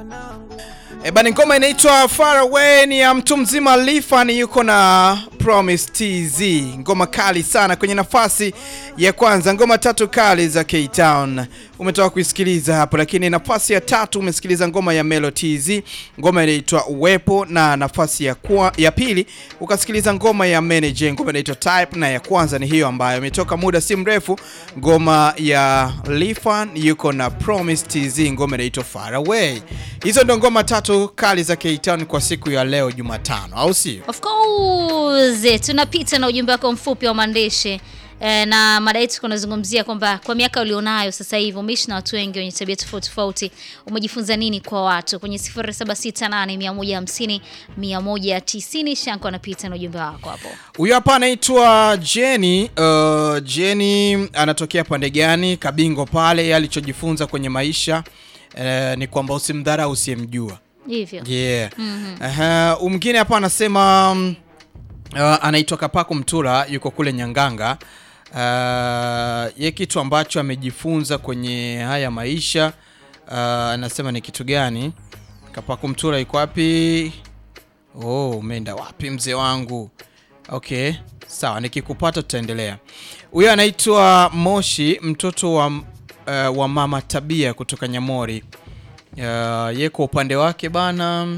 E bani, ngoma inaitwa Far Away ni ya mtu mzima Lifan, yuko na Promise TZ, ngoma kali sana kwenye nafasi ya kwanza. Ngoma tatu kali za K Town umetoka kuisikiliza hapo, lakini nafasi ya tatu umesikiliza ngoma ya Melo TZ, ngoma inaitwa Uwepo, na nafasi ya, kwa, ya pili ukasikiliza ngoma ya Manager, ngoma inaitwa Type, na ya kwanza ni hiyo ambayo imetoka muda si mrefu, ngoma ya Lifan yuko na Promise TZ, ngoma inaitwa Far Away. Hizo ndo ngoma tatu kali za K Town kwa siku ya leo Jumatano, au sio? Of course tunapita na ujumbe wako mfupi wa maandishi e, na mada yetu kunazungumzia kwamba kwa miaka ulionayo sasa hivi umeishi na watu wengi wenye tabia tofauti tofauti, umejifunza nini kwa watu? Kwenye 0768 150 190 Shanko anapita na ujumbe wako hapo. Huyo hapa anaitwa Jenny. Uh, Jenny anatokea pande gani? Kabingo pale. Yeye alichojifunza kwenye maisha uh, ni kwamba usimdharau usiyemjua. Hivyo. Yeah. Aha, mwingine hapa anasema um, uh, anaitwa Kapako Mtura yuko kule Nyanganga. Uh, ye kitu ambacho amejifunza kwenye haya maisha uh, anasema ni kitu gani? Kapako Mtura yuko wapi? Oh, umeenda wapi mzee wangu? Okay, sawa, nikikupata tutaendelea. Huyo anaitwa Moshi, mtoto wa, uh, wa mama Tabia kutoka Nyamori. Uh, ye kwa upande wake bana,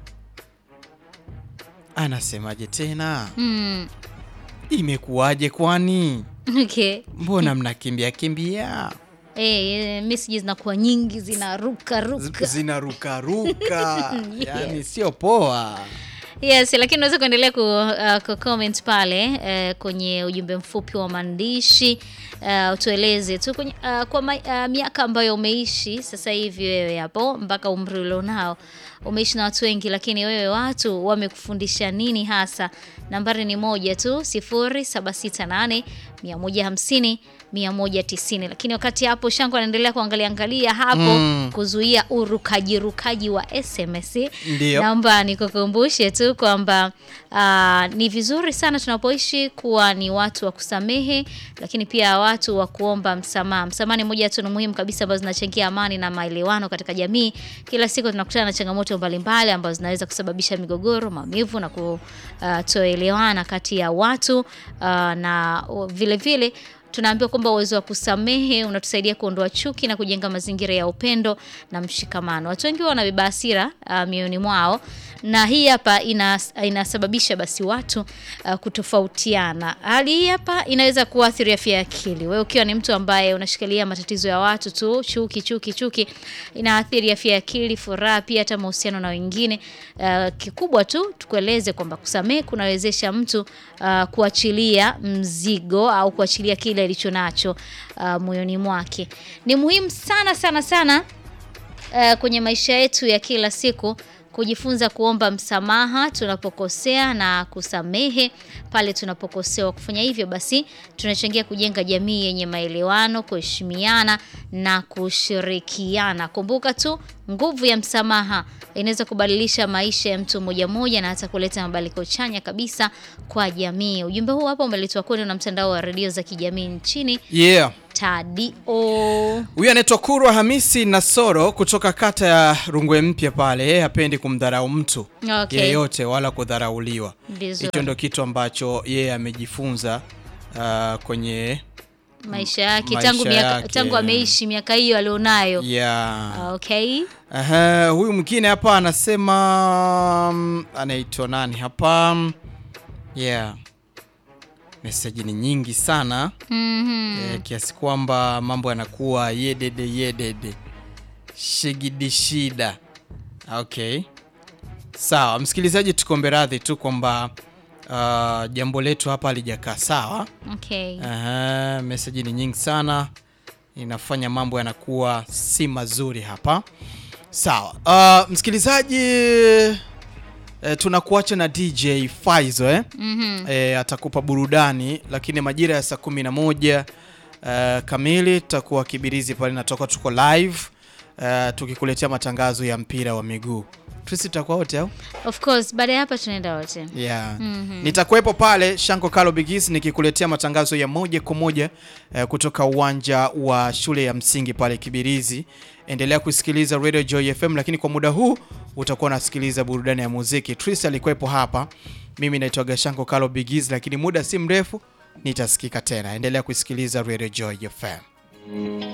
anasemaje tena? Mm. Imekuwaje kwani? Okay. Mbona mnakimbia kimbia? Eh, messages zinakuwa nyingi zinaruka ruka. Zinarukaruka, Yes. yani sio poa. Yes, lakini unaweza kuendelea ku, uh, ku comment pale uh, kwenye ujumbe mfupi wa maandishi uh, utueleze tu kwenye, uh, kwa ma, uh, miaka ambayo umeishi sasa hivi wewe hapo mpaka umri ulionao umeishi na watu wengi, lakini wewe watu wamekufundisha nini hasa? Nambari ni moja tu 0768 150 190. Lakini wakati hapo Shango anaendelea kuangalia angalia hapo Mm. kuzuia urukaji rukaji wa SMS. Ndio. Naomba nikukumbushe tu kwamba ah, ni vizuri sana tunapoishi kuwa ni watu wa kusamehe, lakini pia watu wa kuomba msamaha. Msamaha ni moja ya tunu muhimu kabisa ambazo zinachangia amani na maelewano katika jamii. Kila siku tunakutana na changamoto mbalimbali ambazo zinaweza kusababisha migogoro, maumivu na kutoelewana kati ya watu ah, na vile vile tunaambiwa kwamba uwezo wa kusamehe unatusaidia kuondoa chuki na kujenga mazingira ya upendo na mshikamano. Watu wengi wanabeba hasira uh, mioyoni mwao na hii hapa inas, inasababisha basi watu uh, kutofautiana. Hali hii hapa inaweza kuathiri afya ya akili. Wewe ukiwa ni mtu ambaye unashikilia matatizo ya watu tu, chuki chuki chuki, inaathiri afya ya akili, furaha, pia hata mahusiano na wengine. Uh, kikubwa tu tukueleze kwamba kusamehe kunawezesha mtu uh, kuachilia mzigo au kuachilia kile alicho nacho uh, moyoni mwake. Ni muhimu sana sana sana uh, kwenye maisha yetu ya kila siku kujifunza kuomba msamaha tunapokosea na kusamehe pale tunapokosewa. Kufanya hivyo basi tunachangia kujenga jamii yenye maelewano, kuheshimiana na kushirikiana. Kumbuka tu nguvu ya msamaha inaweza kubadilisha maisha ya mtu mmoja mmoja na hata kuleta mabadiliko chanya kabisa kwa jamii. Ujumbe huu hapa umeletwa kwenu na mtandao wa redio za kijamii nchini Yeah. Tadio. Huyu anaitwa Kurwa Hamisi Nasoro kutoka kata ya Rungwe Mpya pale. Yeye hapendi kumdharau mtu Okay. yeyote wala kudharauliwa. Vizuri. Hicho ndo kitu ambacho yeye amejifunza uh, kwenye maisha yake maisha tangu miaka, yake. tangu ameishi miaka hiyo alionayo. yeah. Okay. Aha, huyu mwingine hapa anasema mm, anaitwa nani hapa? Yeah. Meseji ni nyingi sana Mhm. eh, kiasi kwamba mambo yanakuwa yedede yedede shigidi shida. Okay, sawa msikilizaji, tukombe radhi tu kwamba uh, jambo letu hapa halijakaa sawa. Okay. Aha, meseji ni nyingi sana, inafanya mambo yanakuwa si mazuri hapa. Sawa, uh, msikilizaji eh, tunakuacha na DJ Faizo eh? Mhm. Eh, atakupa burudani, lakini majira ya saa kumi na moja eh, kamili tutakuwa Kibirizi pale natoka, tuko live eh, tukikuletea matangazo ya mpira wa miguu Trisi tutakuwa wote au? Of course baada ya hapa tunaenda wote. Yeah. Nitakuwepo pale Shanko Kalo Bigis nikikuletea matangazo ya moja kwa moja eh, kutoka uwanja wa shule ya msingi pale Kibirizi. Endelea kusikiliza Radio Joy FM, lakini kwa muda huu utakuwa unasikiliza burudani ya muziki. Tris alikuwepo hapa, mimi naitwa Gashanko Kalo Bigis, lakini muda si mrefu nitasikika tena. Endelea kusikiliza Radio Joy FM.